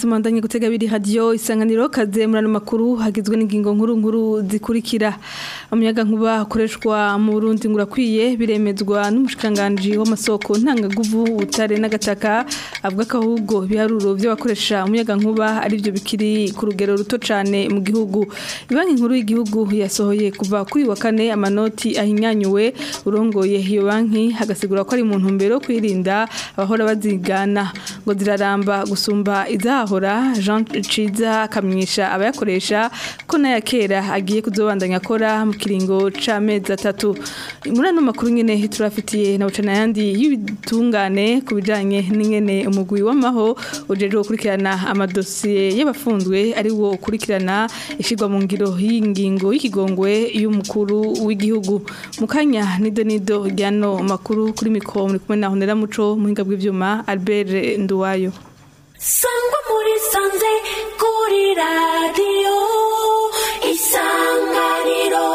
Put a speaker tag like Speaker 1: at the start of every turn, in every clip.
Speaker 1: mwese mwandanye gutega biri radio isanganiro kaze murano makuru hagizwe n'ingingo nkuru nkuru zikurikira umuyaga nkuba ukoreshwa mu Burundi ngurakwiye biremezwa n'umushikanganje w'amasoko ntangaguvu utare n'agataka avuga ko ahubwo biharuro by'abakoresha umuyaga nkuba ari byo bikiri ku rugero ruto cyane mu gihugu ibanki nkuru y'igihugu yasohoye kuva kuri wa kane amanoti ahinyanyuwe urongoye iyo banki hagasigura ko ari mu ntumbero kwirinda abahora bazigana ngo ziraramba gusumba izahora Jean Ciza akamwisha abayakoresha ko naya kera agiye kuzobandanya akora mu kiringo c'amezi atatu muri ano makuru nyene turafitiye na bucana yandi y'ibitungane ku bijanye n'ingene umugwi w'amaho ujeje gukurikirana amadosiye y'abafunzwe ari wo ukurikirana ishirwa mu ngiro y'ingingo y'ikigongwe y'umukuru w'igihugu mu kanya nido nido ryano makuru kuri mikoro muri kumwe na Honera Muco muhinga bw'ivyuma Albert Nduwayo
Speaker 2: sangwa muri sanze kuri radiyo isanganiro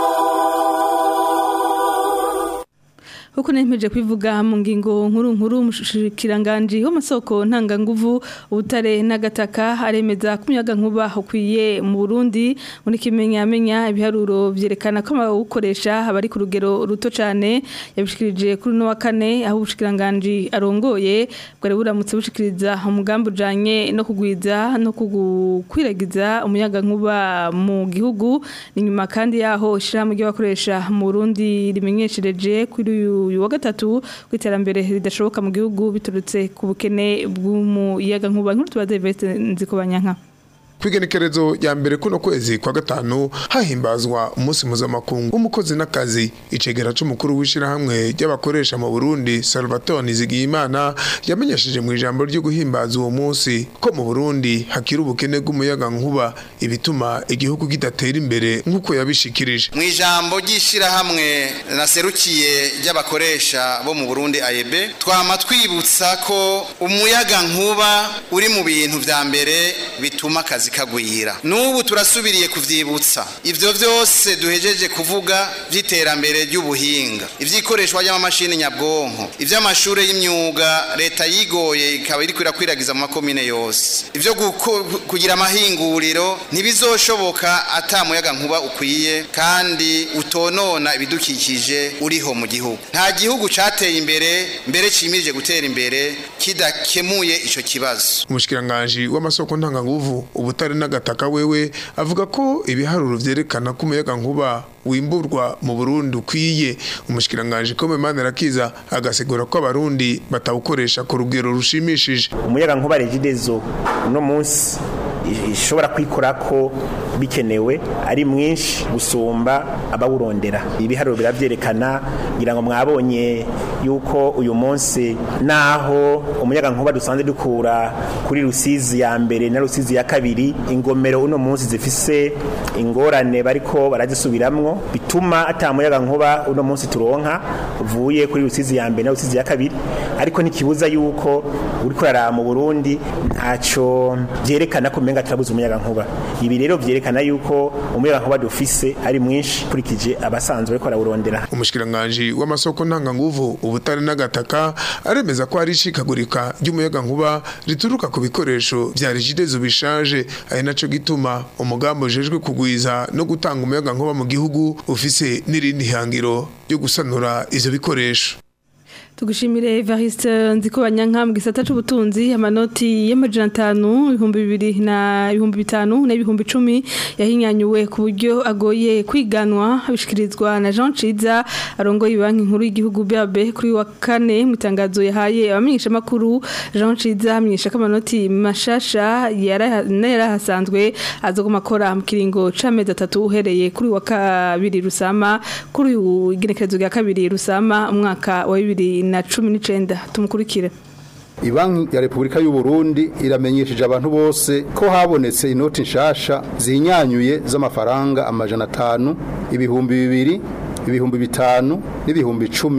Speaker 1: Huko nemeje kwivuga mu ngingo nkuru nkuru mushikiranganje w'amasoko ntanganguvu ubutare n'agataka aremeza ko umuyaga nkuba ukwiye mu Burundi muri kimenya amenya ibiharuro vyerekana ko abawukoresha abari ku rugero ruto cyane yabishikirije kuri no wa kane aho ubushikiranganje arongoye bwari buramutse bushikiriza umugambi ujanye no kugwiza no kugukwiragiza umuyaga nkuba mu gihugu ni nyuma kandi yaho ishirahamwe ry'abakoresha mu Burundi rimenyeshereje kuri uyu uyu wa gatatu kwiterambere ridashoboka mu gihugu biturutse ku bukene bw'umuyaga nkuba nkuru tubaze Veste nzikobanyanka
Speaker 3: kwigenekerezo ya mbere kuno kwezi kwa gatanu hahimbazwa umunsi mpuzamakungu w'umukozi n'akazi icegera c'umukuru w'ishirahamwe ry'abakoresha mu Burundi Salvatore Nizigiyimana yamenyesheje mu ijambo ryo guhimbaza uwo munsi ko mu Burundi hakiri ubukene bw'umuyaga nkuba ibituma igihugu kidatera imbere nk'uko yabishikirije
Speaker 4: mu ijambo ry'ishirahamwe naserukiye ry'abakoresha bo mu Burundi AEB twama twibutsa ko umuyaga nkuba uri mu bintu vya mbere bituma akazi kagwira n'ubu turasubiriye kuvyibutsa ivyo vyose duhejeje kuvuga vy'iterambere ry'ubuhinga ivyikoreshwa ry'amamashini nyabwonko ivy'amashure y'imyuga leta yigoye ikaba iriko irakwiragiza mu makomine yose ivyo kugira amahinguriro ntibizoshoboka ata muyaga nkuba ukwiye kandi utonona ibidukikije uriho mu gihugu nta gihugu cateye imbere mbere cimirije gutera imbere kidakemuye ico kibazo
Speaker 3: umushikiranganje w'amasoko ntanganguvu ubutare n'agataka wewe avuga ko ibiharuro vyerekana ko umuyaga nkuba wimburwa mu Burundi ukwiye umushikiranganje ko Memane Rakiza agasigura ko abarundi batawukoresha ku rugero rushimishije
Speaker 5: umuyaga nkuba regidezo no munsi ishobora kwikora ko bikenewe ari mwinshi gusumba abawurondera ibiharuro biravyerekana ngira ngo mwabonye yuko uyu munsi naho umuyaga nkuba dusanzwe dukura kuri rusizi ya mbere na rusizi ya kabiri ingomero uno munsi zifise ingorane bariko barazisubiramwo bituma ata muyaga nkuba uno munsi turonka uvuye kuri rusizi ya mbere na rusizi ya kabiri ariko ntikibuza yuko uriko uraraba mu Burundi ntaco vyerekana ko umenga turabuze umuyaga nkuba ibi rero vyerekana yuko umuyaga nkuba dufise ari mwinshi kurikije abasanzwe bariko barawurondera
Speaker 3: umushikiranganje w'amasoko ntanganguvu ubutare n'agataka aremeza ko hari ishikagurika ry'umuyaga nkuba rituruka ku bikoresho vya rigidezo bishaje ari naco gituma umugambi ujejwe kugwiza no gutanga umuyaga nkuba mu gihugu ufise n'irindi hangiro ryo gusanura ivyo bikoresho
Speaker 1: Tugushimire Evariste nziko banyanka mu gisata c'ubutunzi amanoti y'amajana 5 ibihumbi bibiri na ibihumbi bitanu na ibihumbi 10 yahinyanyuwe ku buryo agoye kwiganwa bishikirizwa na Jean Ciza arongoye banki nkuru y'igihugu BAB kuri wa kane mu itangazo yahaye abamenyesha makuru Jean Ciza amenyesha ko amanoti mashasha yarahasanzwe azogoma akora mu kiringo c'amezi atatu uhereye kuri wa kabiri rusama kuri igenekerezo rya kabiri rusama umwaka wa 2000 na cumi n'icenda tumukurikire
Speaker 6: Ibanki ya Republika y'u Burundi iramenyesheje abantu bose ko habonetse inoti nshasha zinyanyuye z'amafaranga amajana atanu ibihumbi bibiri ibihumbi bitanu n'ibihumbi icumi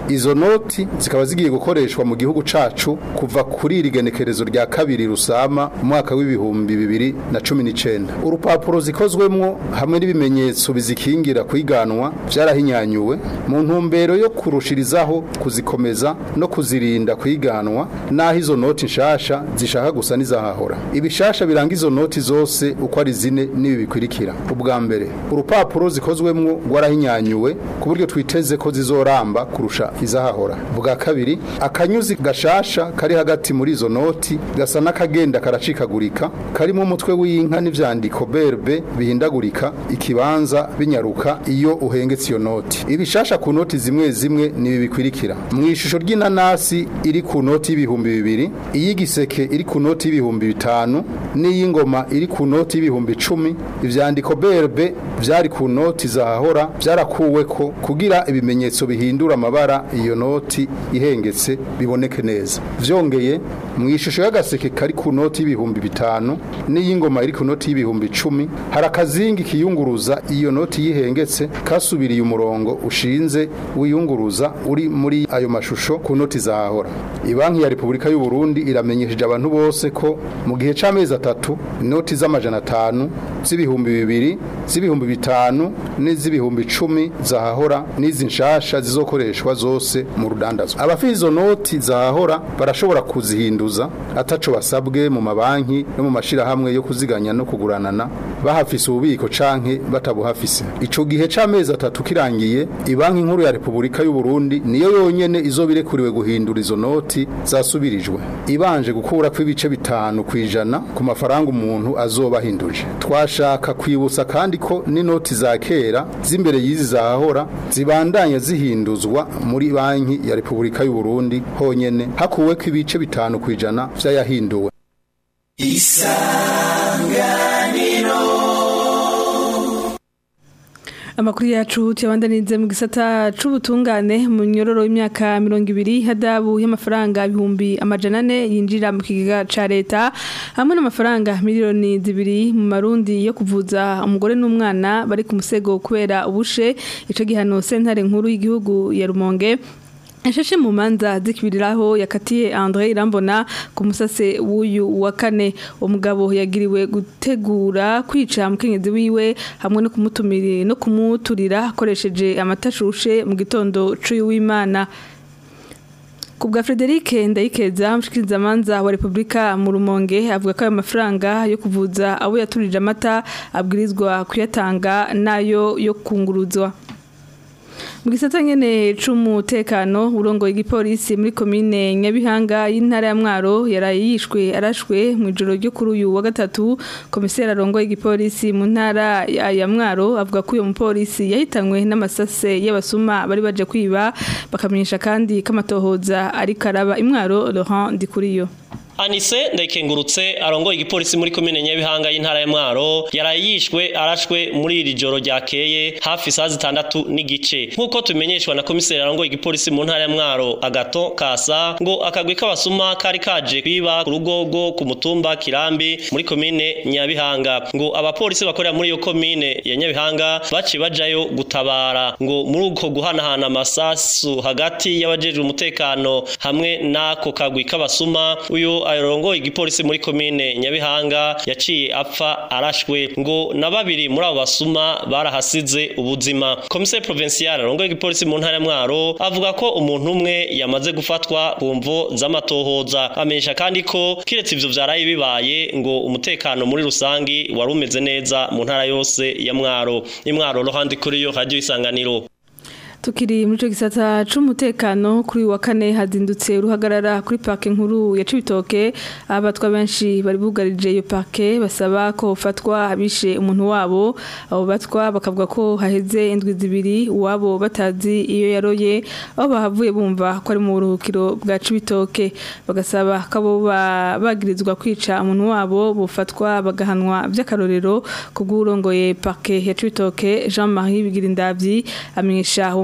Speaker 6: izo noti zikaba zigiye gukoreshwa mu gihugu cacu kuva kuri iri genekerezo rya kabiri rusama umwaka w'ibihumbi bibiri na cumi n'icenda urupapuro zikozwemwo hamwe n'ibimenyetso bizikingira kwiganwa vyarahinyanyuwe mu ntumbero yo kurushirizaho kuzikomeza no kuzirinda kwiganwa naho izo noti nshasha zishaka gusa n'izahahora ibishasha biranga izo noti zose uko ari zine n'ibi bikurikira ubwa mbere urupapuro zikozwemwo rwarahinyanyuwe ku buryo twiteze ko zizoramba kurusha izahahora bwa kabiri akanyuzi gashasha kari hagati muri izo noti gasa n'akagenda karacikagurika karimo umutwe w'inka n'ivyandiko berbe bihindagurika ikibanza binyaruka iyo uhengetse iyo noti ibishasha ku noti zimwe zimwe ni ibi bikurikira mu ishusho ry'inanasi iri ku noti y'ibihumbi bibiri iy'igiseke iri ku noti y'ibihumbi bitanu n'iy'ingoma iri ku noti y'ibihumbi icumi ivyandiko berbe vyari ku noti zahahora vyarakuweko kugira ibimenyetso bihindura amabara iyo noti ihengetse biboneke neza vyongeye mu ishusho y'agaseke kari ku noti y'ibihumbi bitanu n'iy'ingoma iri ku noti y'ibihumbi icumi hari akazingi kiyunguruza iyo noti yihengetse kasubiriye umurongo ushinze wiyunguruza uri muri ayo mashusho ku noti zahahora ibanki ya repubulika y'u Burundi iramenyesheje abantu bose ko mu gihe c'amezi atatu inoti z'amajana atanu z'ibihumbi bibiri z'ibihumbi bitanu n'iz'ibihumbi icumi zahahora n'izi nshasha zizokoreshwa zose mu rudandazwa abafite izo noti zahahora barashobora kuzihinduza ataco basabwe mu mabanki no mu mashirahamwe yo kuziganya no kuguranana bahafise ububiko canke batabuhafise ico gihe c'amezi atatu kirangiye ibanki nkuru ya repubulika y'u Burundi niyo yonyene izobirekuriwe guhindura izo noti zasubirijwe ibanje gukura kw'ibice bitanu kwijana ku mafaranga umuntu azoba ahinduje twashaka kwibutsa kandi ko n'inoti za kera z'imbere y'izi zahahora zibandanya zihinduzwa muri banki ya repubulika y'u Burundi honyene hakuweko ibice bitanu kwijana vy'ayahinduwe
Speaker 1: Amakuru yacu tuyabandanize mu gisata c'ubutungane mu nyororo y'imyaka 200 hadabu y'amafaranga ibihumbi amajana ane yinjira mu kigega ca leta hamwe n'amafaranga miliyoni zibiri mu marundi yo kuvuza umugore n'umwana bari ku musego kubera ubushe ico gihano sentare nkuru y'igihugu ya Rumonge Ashashe mu manza zikibiriraho yakatiye André Irambona ku musase w'uyu wa kane umugabo yagiriwe gutegura kwica mukenyezi wiwe hamwe no kumutumira no kumuturira akoresheje amatashushe mu gitondo c'uyu w'Imana Kubwa Frederic Ndayikeza mshikiriza manza wa Republika mu Rumonge avuga ko ayo mafaranga yo kuvuza abo yaturije amata abwirizwa kuyatanga nayo yo kunguruzwa mu gisata nyene c'umutekano urongoye igipolisi muri komine Nyabihanga y'intara ya Mwaro yarayishwe arashwe mu ijoro ryo kuri uyu wa gatatu komiseri arongoye igipolisi mu ntara ya Mwaro avuga ko uyo mupolisi yahitanywe n'amasase y'abasuma bari baje kwiba bakamenyesha kandi kamatohoza ari karaba imwaro Laurent Ndikuriyo
Speaker 7: Anise ndayikengurutse arongoye igipolisi muri komine Nyabihanga y'intara ya Mwaro yarayishwe arashwe muri iri joro ryakeye hafi saa zitandatu n'igice nk'uko tumenyeshwa na komiseri arongoye igipolisi mu ntara ya Mwaro Agato Kasa ngo akagwi k'abasuma kari kaje kwiba ku rugogo ku mutumba Kirambi muri komine Nyabihanga ngo abapolisi bakorera muri iyo komine ya Nyabihanga baci bajayo gutabara ngo muri uko guhanahana amasasu hagati y'abajejwe umutekano hamwe n'ako kagwi k'abasuma uyo arongoye igipolisi muri komine Nyabihanga yaciye apfa arashwe ngo na babiri muri abo basuma barahasize ubuzima komiseri provincial arongoye igipolisi mu ntara ya Mwaro avuga ko umuntu umwe yamaze gufatwa ku mvo z'amatohoza amenyesha kandi ko kiretse ivyo vyaraye bibaye ngo umutekano muri rusangi wari umeze neza mu ntara yose ya Mwaro imwaro rohandi kuri yo radio isanganiro
Speaker 1: Tukiri muri cyo gisata c'umutekano kuri wa kane hazindutse uruhagarara kuri parke nkuru ya Cibitoke abatwa benshi bari bugarije iyo parke basaba ko fatwa abishe umuntu wabo abo batwa bakavuga ko haheze indwi zibiri uwabo batazi iyo yaroye aho bahavuye bumva ko ari mu buruhukiro bwa Cibitoke bagasaba ko abo bagirizwa kwica umuntu wabo bufatwa bagahanwa by'akarorero kubw'urongoye parke ya Cibitoke Jean-Marie Bigirindavyi amenyesha uwo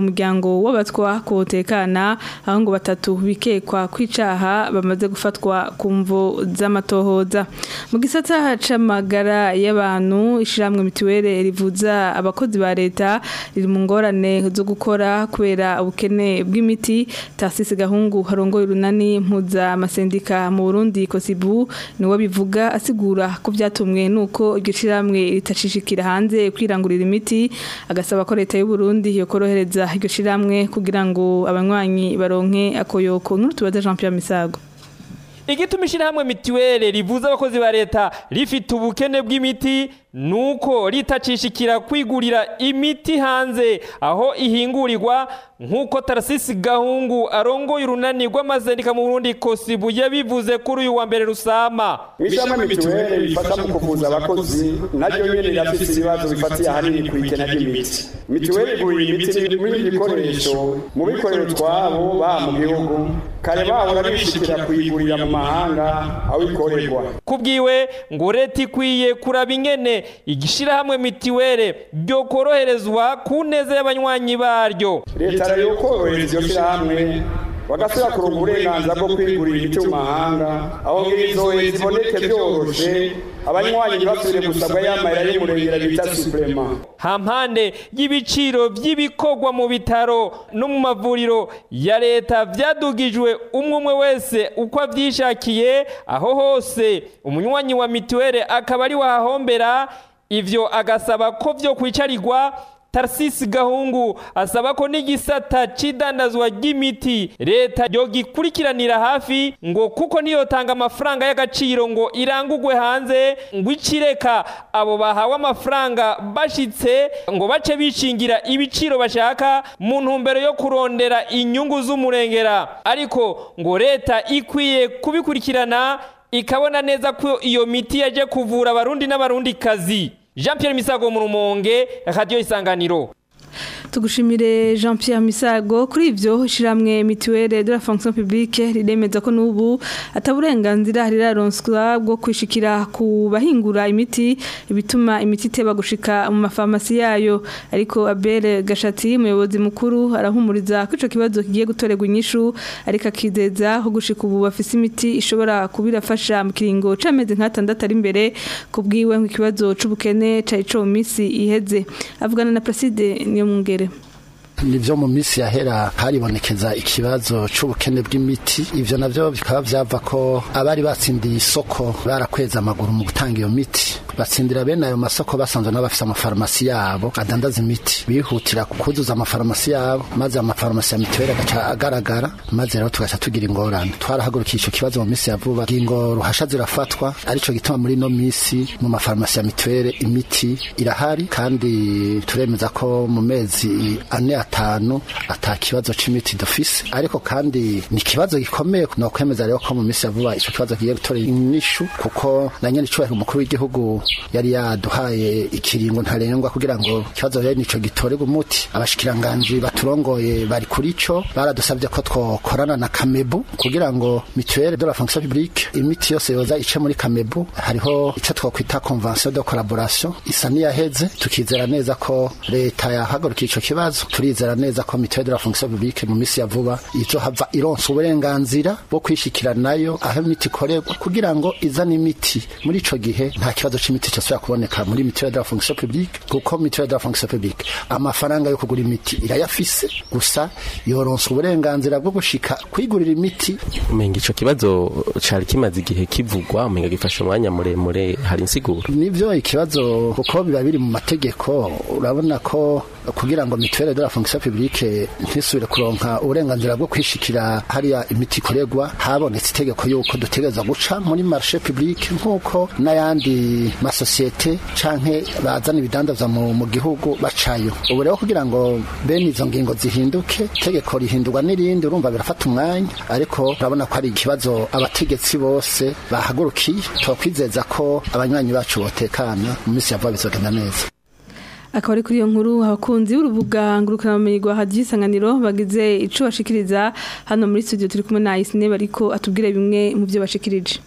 Speaker 1: umuryango w'abatwa kotekana aho ngo batatu bikekwa kwicaha bamaze gufatwa ku mvo z'amatohoza mu gisata c'amagara y'abantu ishiramwe mituwele rivuza abakozi ba leta riri mu ngorane zo gukora kubera ubukene bw'imiti Tarcisse Gahungu harongoye urunani mpuza amasendika mu Burundi Kosibu niwe bivuga asigura ko byatumwe nuko iryo shiramwe ritashishikira hanze kwirangurira imiti agasaba ko leta y'u Burundi yokorohereza iryo shiramwe kugira ngo abanywanyi baronke akoyoko n'utubaza Jean Pierre Misago
Speaker 8: igituma ishyirahamwe mituweli rivuza abakozi ba leta rifite ubukene bw'imiti nuko ritacishikira kwigurira imiti hanze aho ihingurirwa nk'uko tarasisi gahungu arongoye urunani rw'amazendika mu burundi kosibu yabivuze kuri uyu wa mbere rusama
Speaker 9: ishyirahamwe mituweli rifasha mu kuvuza abakozi naryo nyene rirafise ibibazo bifatiye ahanini ku ikena ry'imiti mituweli igurira imiti n'ibindi bikoresho mu bikorero twabo baha mu gihugu kare bahora bishikira kuyigurira mu mahanga aho ikorerwa
Speaker 8: kubwiwe ngo leta ikwiye kuraba ingene igishirahamwe mitiwere ryo koroherezwa ku neza y'abanywanyi baryo
Speaker 9: leta rero korohereza iryo shirahamwe bagasubira kuronka uburenganzira bwo kwigurira imiti mu mahanga aho ngizohe ziboneke byoroshe abanywanyi ntibasubire gusabwa y'amayira y'umurengera bita suprema
Speaker 8: hampande y'ibiciro by'ibikorwa mu bitaro no mu mavuriro ya leta vyadugijwe umwe umwe wese uko avyishakiye aho hose umunywanyi wa mituwere akaba ari wahahombera ivyo agasaba ko vyo kwicarirwa Tarsisi Gahungu asaba ko n'igisata c'idandazwa ry'imiti leta yogikurikiranira hafi ngo kuko niyo tanga amafaranga y'agaciro ngo irangugwe hanze ngo icireka abo bahawe amafaranga bashitse ngo bace bishingira ibiciro bashaka mu ntumbero yo kurondera inyungu z'umurengera ariko ngo leta ikwiye kubikurikirana ikabona neza ko iyo miti yaje kuvura abarundi n'abarundi kazi Jean Pierre Misago mu rumonge radio isanganiro
Speaker 1: tugushimire Jean Pierre Misago kuri ivyo shiramwe mituelle de la fonction publique riremeza ko nubu ataburenganzira riraronswa bwo kwishikira ku bahingura imiti ibituma imiti teba gushika mu mafarmasi yayo ariko Abel Gashati umuyobozi mukuru arahumuriza ko ico kibazo kigiye gutorerwa inyishu ariko akizeza ko gushika ubu bafise imiti ishobora kubirafasha mu kiringo c'amezi nk'atandatu ari imbere kubwiwe nk'ikibazo c'ubukene cari co mu misi iheze avugana na Placide niyo mungere
Speaker 10: nivyo mu misi yahera haribonekeza ikibazo c'ubukene bw'imiti ivyo navyo bikaba vyava ko abari batsindiye isoko barakweza amaguru mu gutanga iyo miti batsindira bene ayo masoko basanzwe n'abafise amafarumasi yabo adandaza imiti bihutira kuzuza amafarumasi yabo maze amafarumasi ya mituweli agaca agaragara maze rero tugaca tugira ingorane twarahagurukiye ico kibazo mu misi ya vuba ingo ruhasha zirafatwa arico gituma muri ino misi mu mafarumasi ya mituweli imiti irahari kandi turemeza ko mu mezi ane atanu ata kibazo c'imiti dufise ariko kandi ni ikibazo gikomeye no kwemeza rero ko mu misi ya vuba ico kibazo kigiye gutora inyishu kuko na nyene icubahiro umukuru w'igihugu yari yaduhaye ikiringo ntarengwa kugira ngo ikibazo rero nico gitorerwa umuti abashikiranganji baturongoye bari kuri ico baradusabye ko twokorana na kamebu kugira ngo mutuelle de la fonction publique imiti yose yoza ice muri kamebu hariho ico twokwita convention de collaboration isa niyaheze tukizera neza ko leta yahagurukiye ico kibazo turizera neza ko mutuelle de la fonction publique mu misi ya vuba izohava ironsa uburenganzira bwo kwishikira nayo aho imiti ikorerwa kugira ngo izane imiti muri ico gihe nta kibazo c'imiti cyose kuboneka muri mutuelle de la fonction publique kuko mutuelle de la fonction publique amafaranga yo kugura imiti irayafise gusa yoronsa uburenganzira bwo gushika kwigurira imiti
Speaker 11: umenga ico kibazo cari kimaze igihe kivugwa umenga gifashe umwanya muremure hari insiguro
Speaker 10: nivyo ikibazo kuko biba biri mu mategeko urabona ko kugira ngo mutuelle de la fonction publique ntisubire kuronka uburenganzira bwo kwishikira hariya imiti ikorerwa habonetse itegeko yuko dutegereza guca muri marché public nk'uko n'ayandi masosiyete canke bazana ibidandazwa mu, mu gihugu bacayo ubu rero kugira ngo bene izo ngingo zihinduke itegeko rihindurwa n'irindi urumva birafata umwanya ariko urabona ko ari ikibazo abategetsi bose bahagurukiye twakwizeza ko abanywanyi bacu botekana mu minsi ya vuba bizogenda neza
Speaker 1: akaba ari kuri iyo nkuru abakunzi b'urubuga ngurukanabumenyi rwa hadiyo isanganiro bagize ico bashikiriza hano muri studio turi kumwe na Isine bariko atubwire bimwe mu byo bashikirije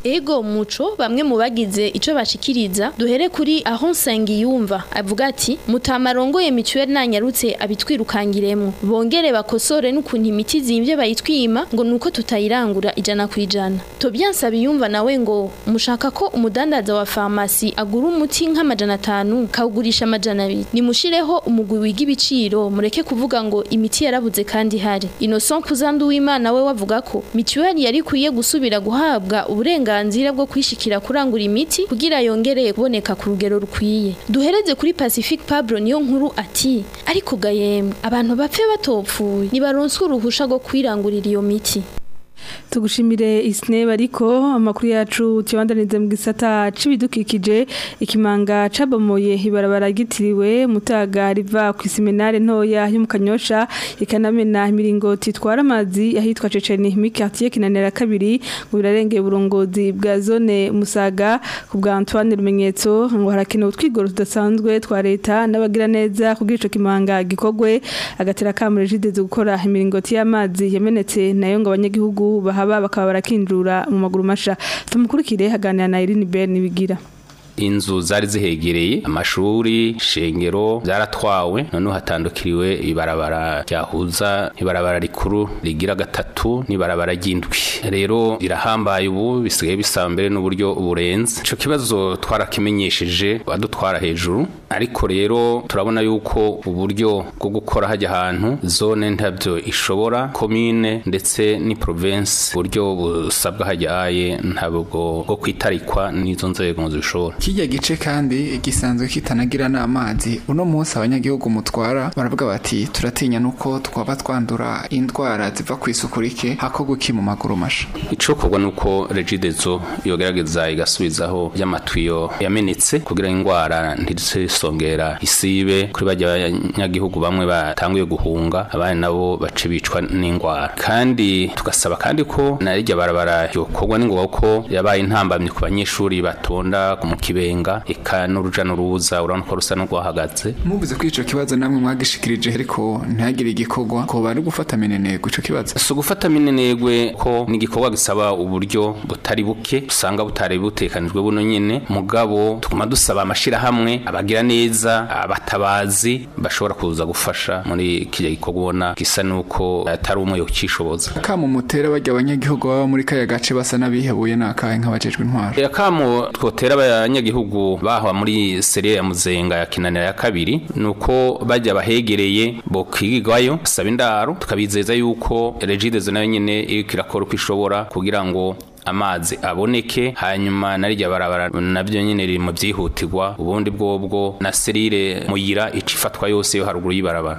Speaker 12: Ego muco bamwe mu bagize ico bashikiriza duhere kuri aho Nsengiyumva avuga ati mutamarongoye mituweli nanyarutse abitwirukangiremo bongere bakosore n'ukuntu imiti zimvye bayitwima ngo nuko tutayirangura ijana ku ijana Tobias Sabiyumva nawe ngo mushaka ko umudandaza wa farmasi agura umuti nk'amajana atanu kawugurisha amajana abiri nimushireho umugwi wiga ibiciro mureke kuvuga ngo imiti yarabuze kandi hari Innocent Kuzandu w'Imana we wavuga ko mituweli yari kwiye gusubira guhabwa uburenganzira bwo kwishikira kurangura imiti kugira yongereye kuboneka ku rugero rukwiye duhereze kuri Pacific Pablo niyo nkuru ati ariko gayemwe abantu bapfe batopfuye nibaronswe uruhusha rwo kwirangurira iyo miti
Speaker 1: tugushimire isneba ariko amakuru yacu tubandanize mu gisata c'ibidukikije ikimanga cabomoye ibarabara gitiriwe mutaga riva ku iseminare ntoya yo mu kanyosha ikanamena imiringoti itwara amazi ahitwa Ceceni mi quartier kinanira kabiri ngo birarengeye uburongozi bwa zone musaga ku bwa Antoine Rumenyetso ngo harakenewe utwigoro tudasanzwe twa leta n'abagira neza kugira ico kimanga gikogwe agatera kamure jideze gukora imiringoti y'amazi yamenetse nayo ngo abanyagihugu bahaba bakaba barakinjura mu maguru masha tumukurikire haganira na Irene Ben bigira
Speaker 13: inzu zari zihegereye amashuri shengero zaratwawe noneho hatandukiriwe ibarabara ryahuza ibarabara rikuru rigira gatatu n'ibarabara ry'indwi rero irahambaye ubu bisigaye bisaba mbere n'uburyo burenze ico kibazo twarakimenyesheje badutwara hejuru ariko rero turabona yuko uburyo bwo gukora hajya ahantu zone ntabyo ishobora komine ndetse ni province uburyo busabwa hajyaye ntabwo bwo kwitarikwa n'izo nzego zishobora
Speaker 14: kijya gice kandi gisanzwe kitanagira n'amazi uno munsi abanyagihugu mutwara baravuga bati turatinya nuko twaba twandura indwara ziva ku isuku rike hako guki mu maguru masha
Speaker 13: icokorwa nuko regidezo yogerageza igasubizaho y'amatwiyo yamenetse kugira indwara ntizisongera isibe kuri bajya abanyagihugu bamwe batanguye guhunga abandi nabo bace bicwa n'indwara kandi tugasaba kandi ko narijya barabara yokorwa n'ingoga ko yabaye intambamye ku banyeshuri batonda mu kibenga eka n'uruja n'uruza urabona ko rusa n'urwahagaze
Speaker 14: muvuze ko ico kibazo namwe mwagishikirije ariko ntihagire igikorwa ko bari gufata minenegwe ico kibazo
Speaker 13: si ugufata minenegwe ko ni igikorwa gisaba uburyo butari buke usanga butari butekanijwe buno nyene mugabo tuguma dusaba amashirahamwe abagira neza abatabazi bashobora kuza gufasha muri kirya gikorwa ubona gisa nuko atari umwe yocishoboza
Speaker 14: kamo mutera bajya abanyagihugu baba muri kaya gace basa n'abihebuye n'akahe nk'abajejwe intwaro
Speaker 13: akamo twotera abanyagihugu bahwa muri serie ya muzenga ya kinanira ya kabiri nuko bajya bahegereye bokigwayo saba indaro tukabizeza yuko regidezo nayo nyene iriko irakora uko ishobora kugira ngo amazi aboneke hanyuma narijya barabara nabyo nyine riri mu byihutirwa ubundi bwobwo na serire muyira ica ifatwa yose yo haruguru y'ibarabara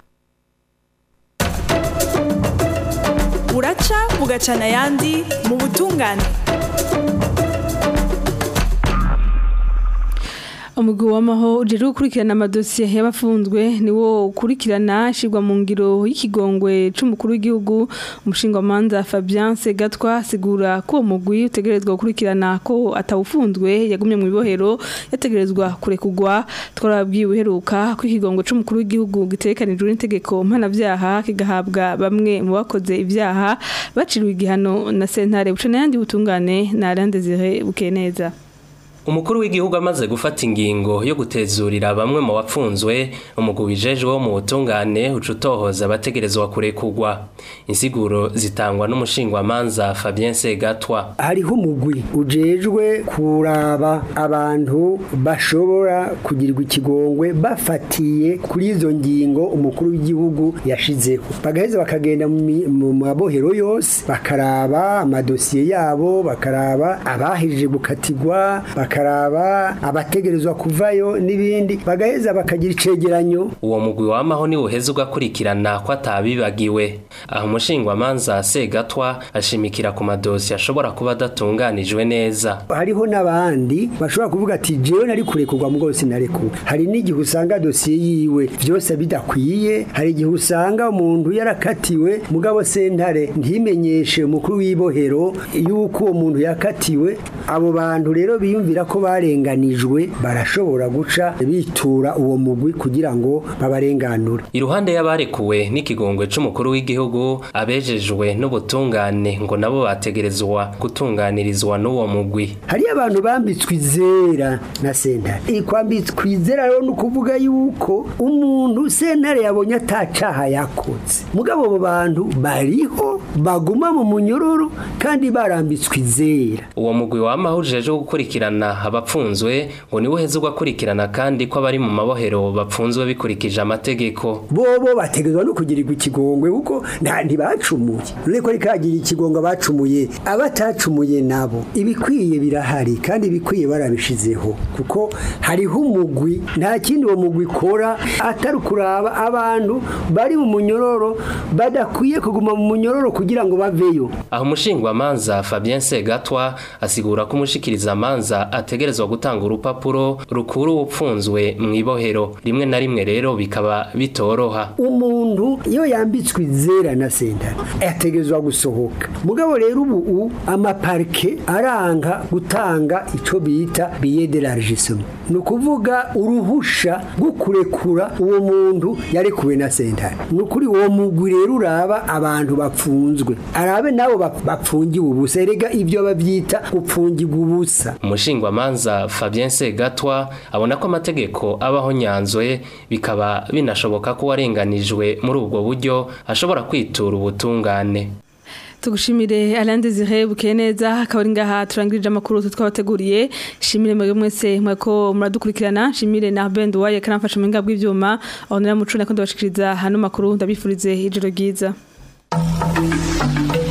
Speaker 15: uraca bugacana ayandi mu butungane
Speaker 1: umugwi w'amaho ujejwe gukurikirana amadosiye y'abafunzwe niwo ukurikirana ashirwa mu ngiro y'ikigongwe c'umukuru w'igihugu umushingamanza Fabien Segatwa asigura ko uwo mugwi utegerezwa gukurikirana ko atawufunzwe yagumye mu ibohero yategerezwa kurekugwa twarabwiye uheruka ko ikigongwe c'umukuru w'igihugu gitekanijwe n'itegeko mpanavyaha kigahabwa bamwe mu bakoze ivyaha baciriwe igihano na sentare buca n'ayandi butungane na Alain Désiré Bukeneza
Speaker 7: umukuru w'igihugu amaze gufata ingingo yo gutezurira bamwe mu bapfunzwe umugwi wijejwe wo mu butungane ucutohoza abategerezwa kurekugwa insiguro zitangwa n'umushingwamanza Fabien Segatwa
Speaker 16: hariho umugwi ujejwe kuraba abantu bashobora kugirirwa ikigongwe bafatiye kuri izo ngingo umukuru w'igihugu yashizeho bagaheza bakagenda mu mabohero yose bakaraba amadosiye yabo bakaraba abahejeje gukatigwa bakaraba abategerezwa kuvayo n'ibindi bagaheza bakagira icegeranyo
Speaker 7: uwo mugwi wamaho ni uheze ugakurikirana ko atabibagiwe aho umushingwamanza Segatwa ashimikira ku madosi ashobora kuba adatunganijwe neza
Speaker 16: hariho n'abandi bashobora kuvuga ati jewe nari kurekurwa mugabo sinarekuwe hari n'igihe usanga dosiye yiwe byose bidakwiye hari igihe usanga umuntu yarakatiwe mugabo sentare ntimenyeshe umukuru w'ibohero yuko uwo muntu yakatiwe abo bantu rero biyumvira biboneka ko barenganijwe barashobora guca bitura uwo mugwi kugira ngo babarenganure
Speaker 11: iruhande y'abarekuwe n'ikigongwe c'umukuru w'igihugu abejejwe n'ubutungane ngo nabo bategerezwa gutunganirizwa n'uwo mugwi
Speaker 16: hariyo abantu bambitswe izera na sentare kwambitswe izera rero ni ukuvuga yuko umuntu sentare yabonye atacaha yakoze mugabo abo bantu bariho baguma mu munyororo kandi barambitswe izera
Speaker 11: uwo mugwi wamahujije wo gukurikirana abapfunzwe ngo niwe uheze ugakurikirana kandi ko abari mu mabohero bapfunzwe bikurikije amategeko
Speaker 16: bobo bategezwa no kugirirwa ikigongwe kuko nta ntibacumuye reko rikagira ikigongwe bacumuye abatacumuye nabo ibikwiye birahari kandi ibikwiye barabishizeho kuko hariho umugwi nta kindi uwo mugwi ikora atari kuraba abantu bari mu munyororo badakwiye kuguma mu munyororo kugira ngo baveyo
Speaker 11: aho umushingwamanza Fabien Segatwa asigura ko umushikiriza amanza ategerezwa gutanga urupapuro rukuru upfunzwe mu ibohero rimwe na rimwe rero bikaba bitoroha
Speaker 16: umuntu iyo yambitswe izera na sentare yategerezwa gusohoka mugabo rero ubu amaparike aranga gutanga ico bita billet de largissement ni ukuvuga uruhusha rwo kurekura uwo muntu yarekuwe na sentare ni ukuri uwo mugwi rero uraba abantu bapfunzwe arabe nabo bapfungiwe ubusa erega ibyo babyita gupfungirwa ubusa
Speaker 11: umushingwamanza Fabien Segatwa abona ko amategeko abaho nyanzwe bikaba binashoboka ko warenganijwe muri ubwo buryo ashobora kwitura ubutungane
Speaker 1: tugushimire Alain Desire Bukeneza akaba ari ngaha turangirije amakuru twabateguriye shimire mwebwe mwese mwako muradukurikirana shimire na Ben Duwaye karamfasha mu ngabwe ivyuma aho naramucuna ko ndabashikiriza hano makuru ndabifurize ijoro ryiza